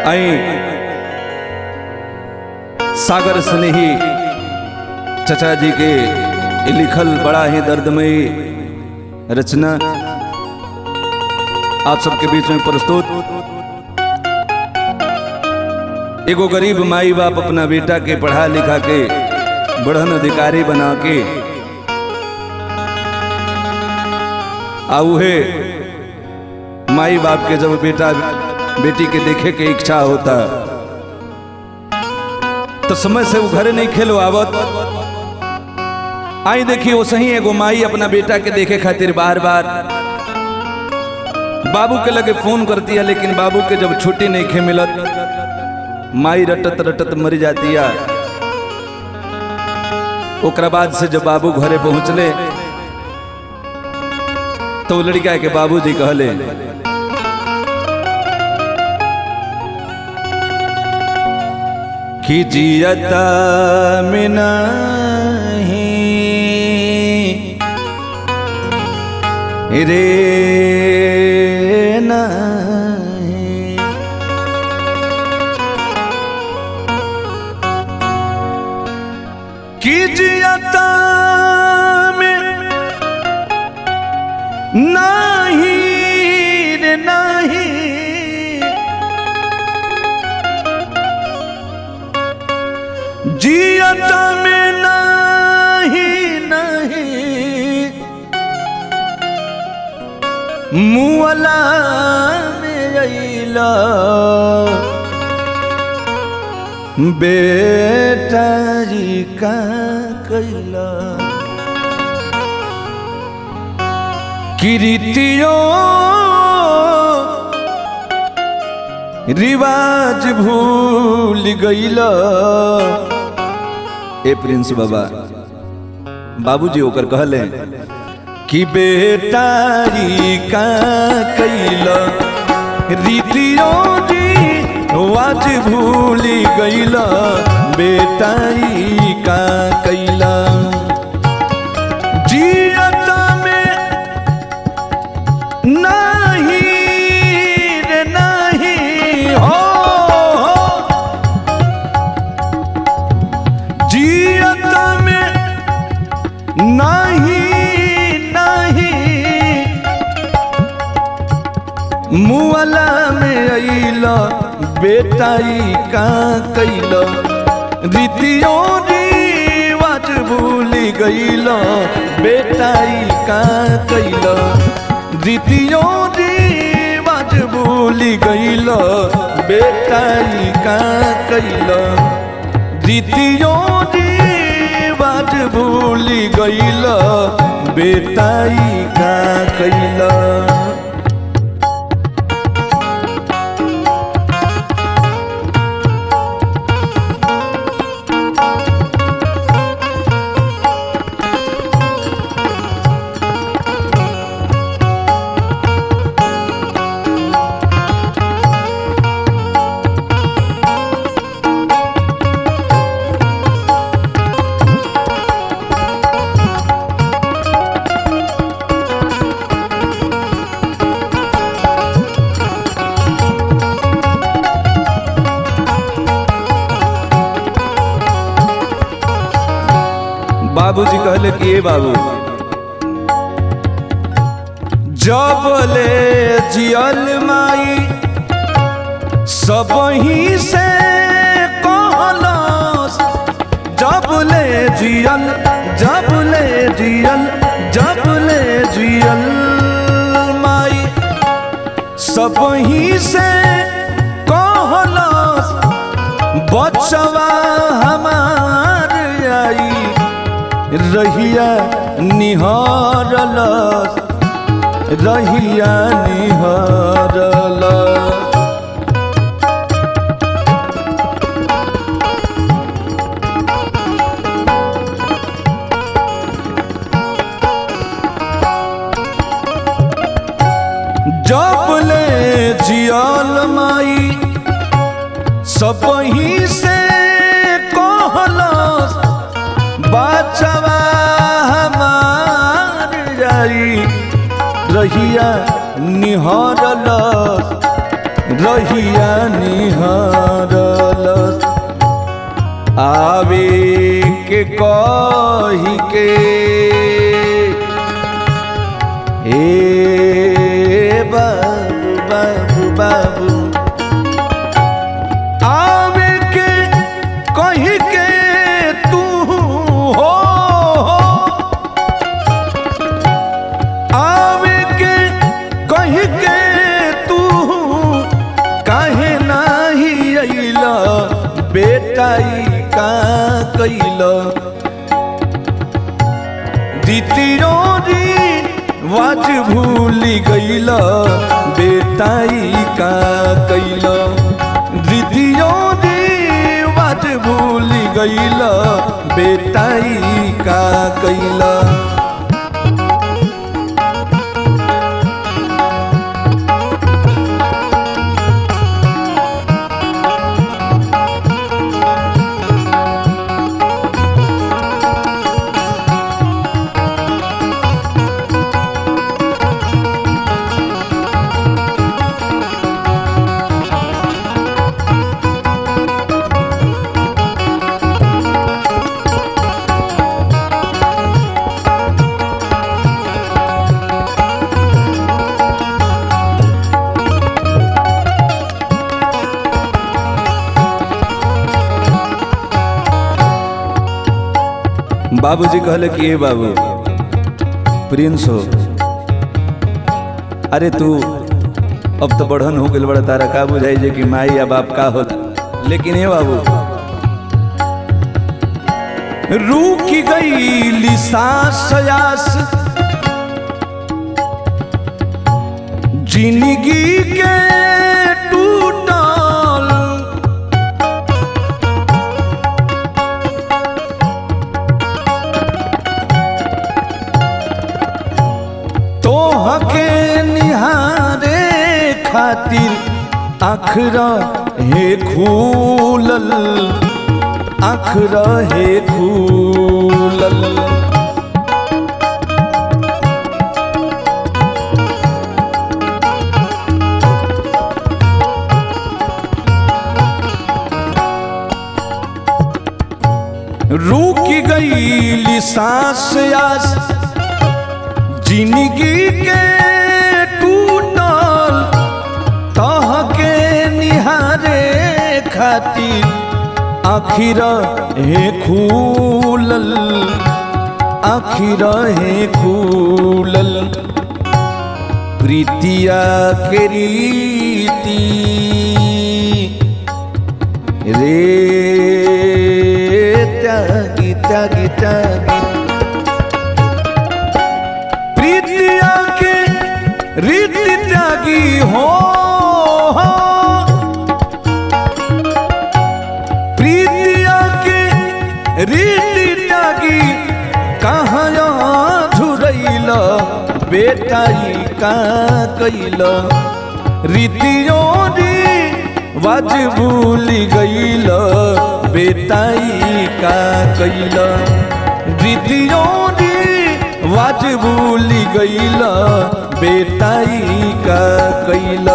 आई सागर स्नेही चचा जी के ये लिखल बड़ा ही दर्दमयी रचना आप सबके बीच में प्रस्तुत एगो गरीब माई बाप अपना बेटा के पढ़ा लिखा के बढ़न अधिकारी बना के आ उहे माई बाप के जब बेटा बेटी के देखे के इच्छा होता तो समय से वो घरे नहीं खेलो आवत आई देखिए वो सही एगो माई अपना बेटा के देखे खातिर बार बार बाबू के लगे फोन करती है लेकिन बाबू के जब छुट्टी नहीं खे मिलत माई रटत रटत मर जाती है ओकरा बाद से जब बाबू घरे पहुंचले तो वो लड़का के बाबूजी कहले कि जियता में नहीं रे नहीं कि जियता में नहीं रे नहीं जियत में नहीं नहीं मुअला में अइला बेटा जी का कैला किरीतियों रिवाज भूल गईला ए प्रिंस बाबा बाबूजी ओकर कहले कि बेटारी का कैला रीतियों जी वाज भूल गईला बेटाई का कैला जियत में नहीं रे नहीं हो, हो। जियत में नहीं नहीं मुअला में अइला बेटाई का कैला रीतियों रिवाज भूल गईला बेटाई का कैला रीतियों रिवाज भूल गईला बेटाई का कैला रीतियों रिवाज भूल गईला बेटाई का कैला बाबूजी कहले कि ए बाबू जब ले जियल माई सब ही से कहलस जब ले जियल जब ले जियल जब ले जियल माई सब ही से कहलस बचवा हमार आई रहिया निहारल रहिया निहारल जब ले जियल माई सब ही से कहलस बचवा हमार जाई रहिया निहरल रहिया निहारलस आवे के कही के हे बाबू बाबू बाबू आवे के कही के तू हो आवे के कही के तू काहे नाही अइला बेटाई का कैला द्वितीयो री वाज भूली गईला बेटाई का कैला द्वितीयो री वाज भूली गईला बेटाई का कैला बाबूजी कहले कि ए बाबू प्रिंस हो अरे तू अब तो बढ़न हो गइल बड़ा तारा का बुझाई जे कि माई या बाप का होला लेकिन ए बाबू रूकी गई सांस आस जिंदगी के टूटल तोहके निहारे खातिर आखरा हे खूलल आखरा हे खूलल रुक गई सांस आस जिंदगी के टूटल तहके निहारे खातिर आखिर हे खूलल आखिर हे खूलल प्रीतिया के रीति रे त्यागी त्यागी त्यागी प्रीतिया के रीति त्यागी हो प्रीतिया के रीति त्यागी कहाँ झुरैल बेटाई का कैल रीतियों री वाज भूली गईल बेटाई का कैल रीतियों री वाज भूली गईल बेटाई का कैल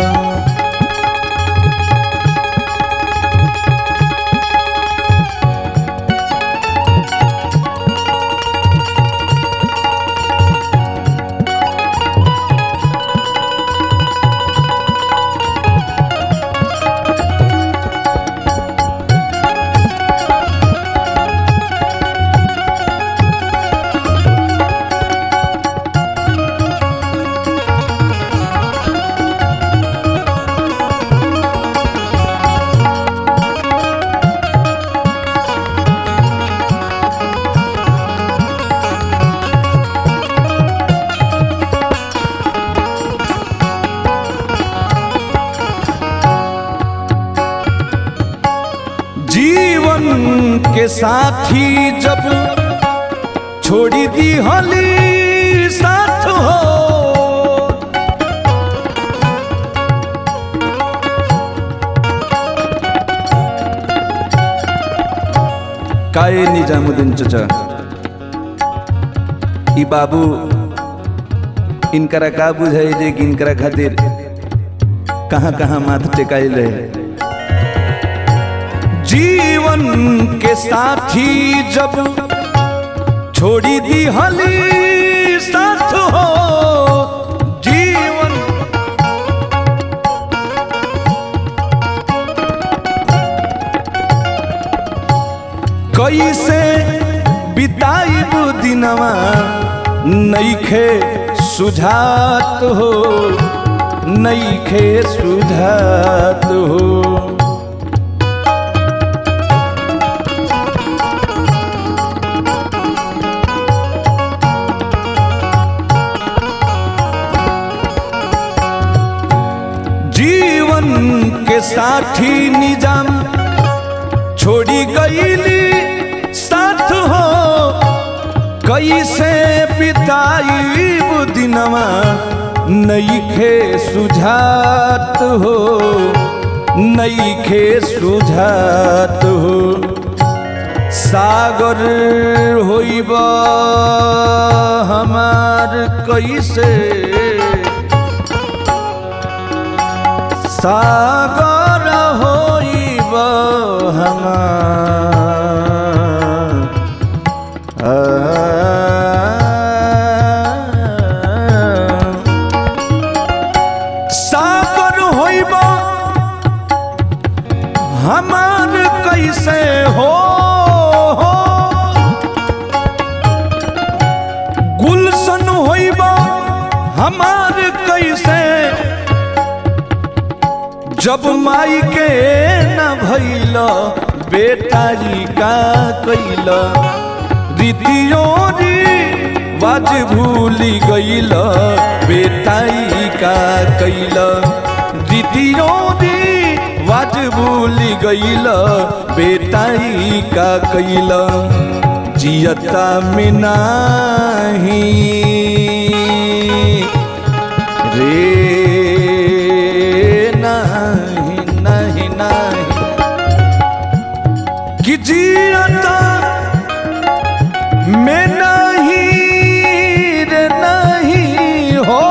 जीवन के साथी जब छोड़ी दी हली साथ हो काए निजामुद्दीन चचा ई बाबू इनकरा का बुझाई जे कि इनकरा खातिर कहाँ कहाँ माथ टेकाइल रहे जीवन के साथी जब छोड़ी दी हली साथ हो जीवन कैसे बिताइब दिनवा नईखे सुझात हो नईखे सुझात हो जीवन के साथी निजाम छोड़ी गईली साथ हो कैसे बिताई दिनवा नईखे सुझात हो नईखे सुझात हो सागर होइब हमार कैसे सागर होइब हमार सागर होइब हमार कैसे हो गुलशन होइब हमार कैसे जब माई के न भैल बेटाई का कैल रीतियोरी बाज भूली गईल बेटाई का कैल रीतियोरी बाज भूली गईल बेटाई का कैल जियता में नाही रे नाही नाही नाही कि जियता में नहीं रे नहीं हो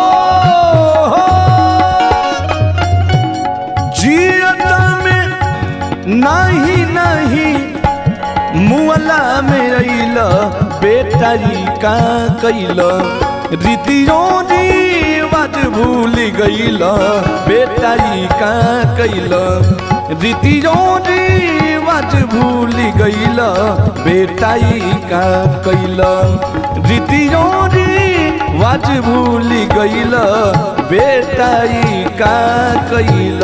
जियता में नहीं नहीं मुअला में अइल बेटाई का कैल रीतियों रिवाज भूल गइल बेटाई का कैल रीतियों रिवाज भूल गइल बेटाई का कैल रीतियों रिवाज भूल गइल बेटाई का कैल